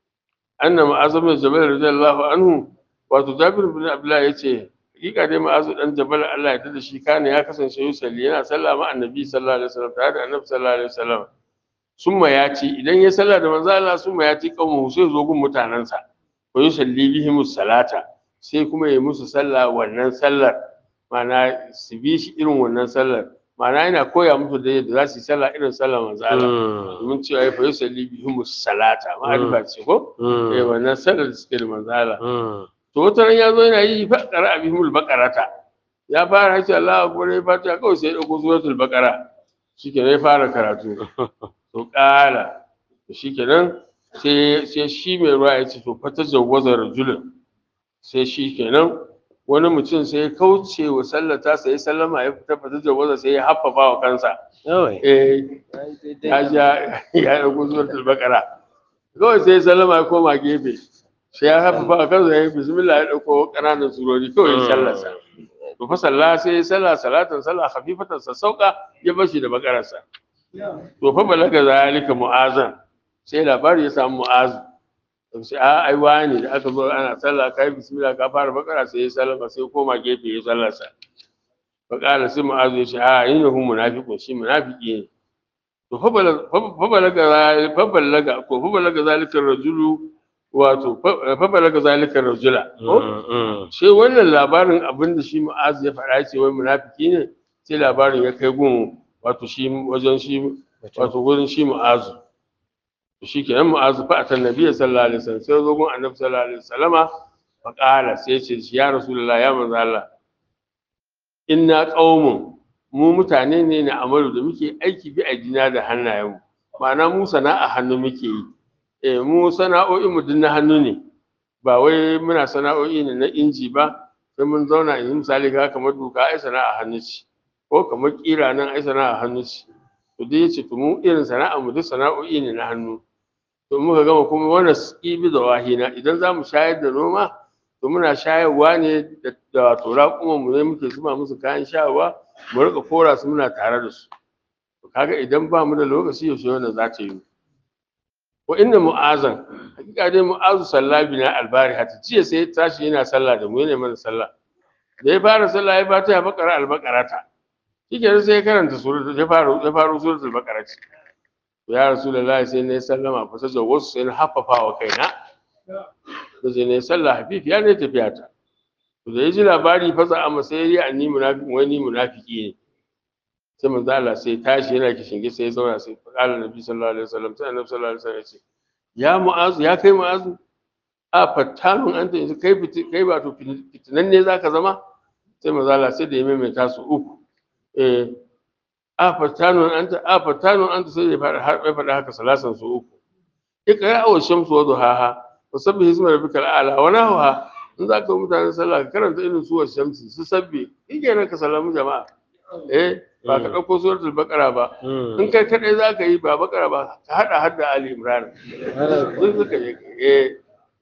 أن معاذ بن جبل رضي الله عنه wato Jabir bin Abdullah yace hakika dai ma'azu dan Jabal Allah ya tada shi kana ya kasance yusalli yana sallah ma annabi sallallahu alaihi wasallam tare da annabi sallallahu alaihi wasallam summa ya ci idan ya sallah da manzo Allah summa ya ci kawo sai zo gun mutanansa wa yusalli bihim salata sai kuma ya musu sallah wannan sallar ma'ana su bi shi irin wannan sallar ma'ana yana koya musu da yadda za su yi sallah irin sallar manzo Allah domin cewa ya fa yusalli bihim salata ma'arifa ce ko eh wannan sallar da suke da manzo Allah to wata ran ya zo yana yi fa qara bihimul baqarata ya fara hace Allah akbar ya fata kawai sai ya dauko suratul baqara shikenan ya fara karatu to kala shikenan sai sai shi mai ruwa ya ce to fata jawwaza rajulun sai shi kenan wani mutum sai ya kauce wa sallata sai ya sallama ya fita fata jawwaza sai ya haffafa wa kansa eh ya ja ya dauko suratul baqara kawai sai ya sallama ya koma gefe sai ya haffafa wa kansa ya yi bismillah ya dauko ƙananan surori kawai ya sallarsa to fa sallah sai ya sallah salatan sallah khafifatan sassauka ya bashi da bakararsa to fa balaga zalika mu'azan sai labari ya samu mu'azu sai a ai wani da aka zo ana sallah kai bismillah ka fara bakara sai ya sallama sai koma gefe ya sallarsa fa qala sai mu'azu ya ce a innahu munafiqun shi munafiki ne to fa balaga fa balaga ko fa balaga zalika rajulu wato fa balaga zalika rajula sai wannan labarin abinda shi mu'azu ya faɗa ce wai munafiki ne sai labarin ya kai gun wato shi wajen shi wato gurin shi mu'azu shi kenan mu'azu fa atan nabiy sallallahu alaihi wasallam sai zo gun annabi sallallahu alaihi wasallama fa qala sai ce ya rasulullah ya manzo Allah inna qaumun mu mutane ne na amalu da muke aiki bi aidina da hannayenmu ma'ana mu sana'a hannu muke yi eh mu sana'o'in mu na hannu ne ba wai muna sana'o'i ne na inji ba sai mun zauna in misali ga kamar duka ai sana'a hannu ce ko kamar kira nan ai sana'a hannu ce to dai yace to mu irin sana'a mu duk sana'o'i ne na hannu to muka gama kuma wannan ibi da wahina idan za mu shayar da noma to muna shayarwa ne da da wato raƙuman mu ne muke zuba musu kayan shayarwa mu rika kora su muna tare da su to kaga idan ba mu da lokaci yaushe wannan za ta yi wa inna mu'azan hakika dai mu'azu sallabi na albari hata jiya sai ya tashi yana sallah da mu yana mana sallah da ya fara sallah ya bata ya bakara albakarata shikenan sai ya karanta suratul ya fara ya fara suratul baqara ce ya rasulullahi sai ne sallama fa sai wasu sai na haffafa wa kaina sai ne sallah hafifi ya ne tafiya ta to da ya ji labari fa za amma sai ya anni munafiki wani munafiki ne sai manzo Allah sai tashi yana kishin sai ya zauna sai qala nabi sallallahu alaihi wasallam sai annabi sallallahu alaihi wasallam ya ce ya mu'azu ya kai mu'azu a fattanun anta yanzu kai kai ba to fitinan ne zaka zama sai manzo Allah sai da ya maimaita su uku eh a fattanun anta a fattanun anta sai ya fara har ya faɗa haka salasan su uku ikra aw shamsu wa duhaha wa sabbih isma rabbikal a'la wa nahwa in za ka mutane sallah ka karanta irin suwar shamsi su sabbi nan ka salamu jama'a eh ba ka ɗauko suratul baqara ba in kai kadai za ka yi ba baqara ba ka hada har da ali imran sun suka yi eh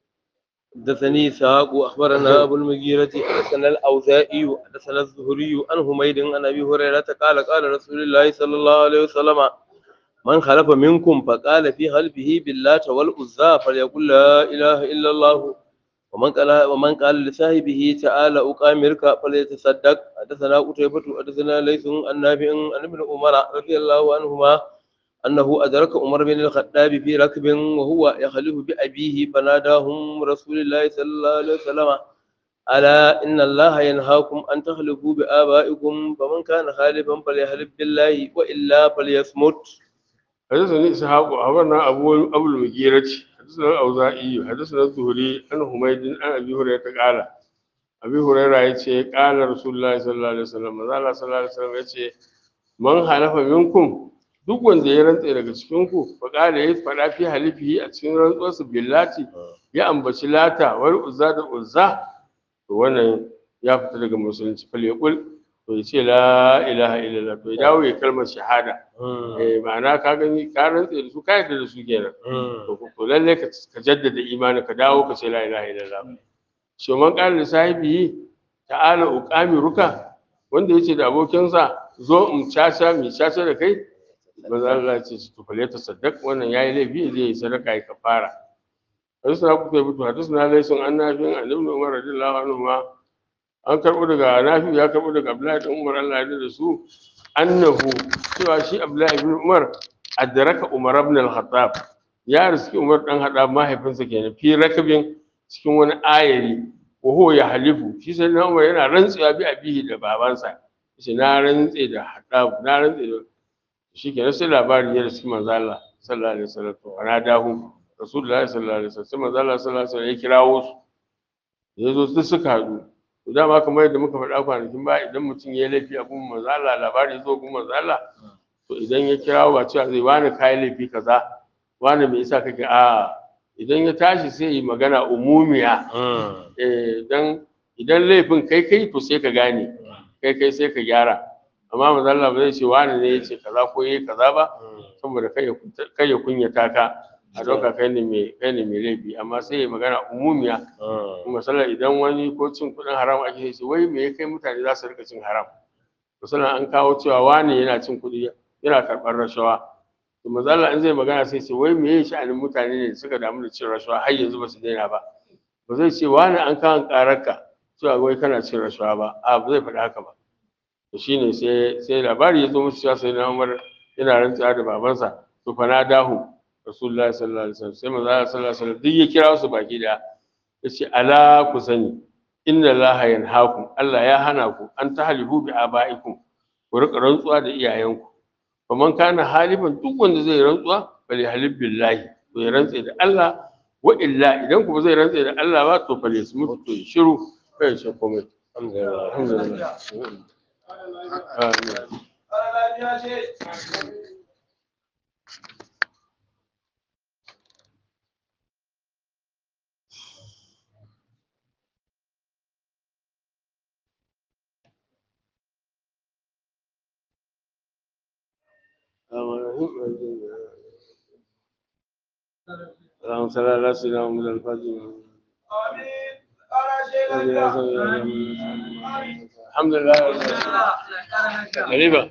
حدثني إسحاق أخبرنا أبو المغيرة حدثنا الأوزاعي حدثنا الزهري عن حميد عن أبي هريرة قال قال رسول الله صلى الله عليه وسلم من خلف منكم فقال في قلبه باللات والعزى فليقل لا إله إلا الله ومن قال ومن قال لصاحبه تعالى أقامرك فليتصدق حدثنا قتيبة حدثنا ليس عن نافع عن ابن عمر رضي الله عنهما أنه أدرك عمر بن الخطاب في ركب وهو يخلف بأبيه فناداهم رسول الله صلى الله عليه وسلم ألا إن الله ينهاكم أن تخلفوا بآبائكم فمن كان خالفا فليحلف بالله وإلا فليصمت حدثني إسحاق أخبرنا أبو أبو المغيرة حدثنا الأوزاعي حدثنا الزهري عن حميد عن أبي هريرة قال أبي هريرة يتي قال رسول الله صلى الله عليه وسلم قال صلى الله عليه وسلم يتي من حلف منكم duk wanda ya rantse daga cikin ku fa kala ya fada fi halifihi a cikin rantsuwarsa billati ya ambaci lata wal uzza da uzza to wannan ya fita daga musulunci fal yaqul to ya ce la ilaha illallah to ya dawo ya kalmar shahada eh ma'ana ka gani ka rantse da su ka yarda da su kenan to to lalle ka ka jaddada imani ka dawo ka ce la ilaha illallah shi man qala li sahibihi ta'ala uqamiruka wanda yace da abokinsa zo in caca mi caca da kai manzo Allah ya ce to fale ta saddaq wannan yayi laifi zai yi sadaka ya kafara hadisna ku kai mutu hadisna laysun annafin an ibn umar radiyallahu anhu ma an karbo daga nafi ya karbo daga abdullahi ibn umar Allah ya da su annahu cewa shi abdullahi ibn umar adraka umar ibn al-khattab ya riski umar dan hada mahaifinsa kenan fi rakabin cikin wani ayari wa huwa ya halifu shi sai na umar yana rantsewa bi abihi da babansa shi na rantse da hada na rantse da shi kenan sai labari ya riski manzo Allah sallallahu alaihi wasallam to ana dahu rasulullahi sallallahu alaihi wasallam sai manzo Allah sallallahu alaihi wasallam ya kirawo su ya zo su suka haɗu to dama kamar yadda muka faɗa kwanakin ba idan mutum ya yi laifi a gun manzo Allah labari ya zo gun manzo Allah to idan ya kirawo ba cewa zai wani kai laifi kaza wani me yasa kake a idan ya tashi sai yi magana umumiya eh dan idan laifin kai kai to sai ka gane kai kai sai ka gyara amma manzo Allah ba zai ce wani ne yace kaza ko yayi kaza ba saboda kai ya kai ya kunyata ka a dauka kai ne mai kai ne mai laifi amma sai ya magana umumiya misali idan wani ko cin kuɗin haram ake sai wai me ya kai mutane za su rika cin haram misali an kawo cewa wani yana cin kuɗi yana karɓar rashawa to manzo Allah in zai magana sai ce wai me ya sha'anin mutane ne suka damu da cin rashawa har yanzu ba su daina ba ba zai ce wani an kawo ƙararka cewa wai kana cin rashawa ba a ba zai faɗi haka ba to shine sai sai labari ya zo musu cewa sai na Umar yana rantsuwa da babansa to fa na dahu Rasulullahi sallallahu alaihi wasallam sai manzo Allah sallallahu alaihi wasallam duk ya kira su baki da yace ala ku sani inna Allaha yanhaakum Allah ya hana ku an tahlifu bi abaikum ku rika rantsuwa da iyayenku faman kana halifan duk wanda zai rantsuwa bali halif billahi to ya rantse da Allah wa illa idan ku ba zai rantse da Allah ba to fale su mutu to ya shiru kai shi komai alhamdulillah Amin. اللهم صل على سيدنا محمد الفاتح آمين الحمد لله غريبة